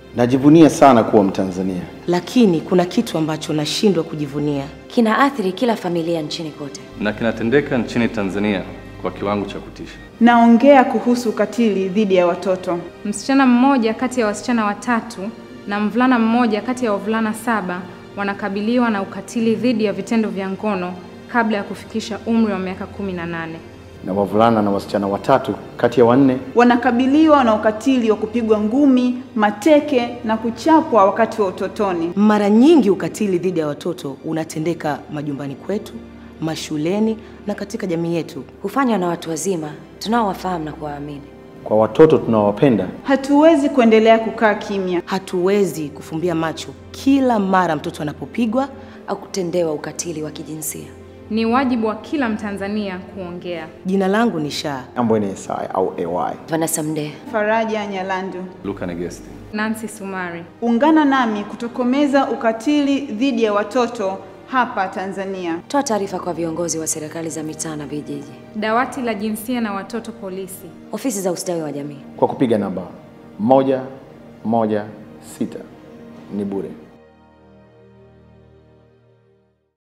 Najivunia sana kuwa Mtanzania. lakini kuna kitu ambacho nashindwa kujivunia. Kinaathiri kila familia nchini kote. na kinatendeka nchini Tanzania kwa kiwango cha kutisha. Naongea kuhusu ukatili dhidi ya watoto. Msichana mmoja kati ya wasichana watatu na mvulana mmoja kati ya wavulana saba wanakabiliwa na ukatili dhidi ya vitendo vya ngono kabla ya kufikisha umri wa miaka kumi na nane. Na wavulana na wasichana watatu kati ya wanne Wanakabiliwa na ukatili wa kupigwa ngumi, mateke na kuchapwa wakati wa utotoni. Mara nyingi ukatili dhidi ya watoto unatendeka majumbani kwetu, mashuleni na katika jamii yetu. Hufanywa na watu wazima tunaowafahamu na kuwaamini. kwa watoto tunaowapenda. Hatuwezi kuendelea kukaa kimya. Hatuwezi kufumbia macho kila mara mtoto anapopigwa au kutendewa ukatili wa kijinsia. Ni wajibu wa kila Mtanzania kuongea. Jina langu ni Shaa. Ambwene Esai au AY. Vanessa Mdee. Faraja Nyalandu. Luka Negesti. Nancy Sumari. Ungana nami kutokomeza ukatili dhidi ya watoto hapa Tanzania. Toa taarifa kwa viongozi wa serikali za mitaa na vijiji, Dawati la jinsia na watoto polisi. ofisi za ustawi wa jamii. Kwa kupiga namba moja moja sita ni bure.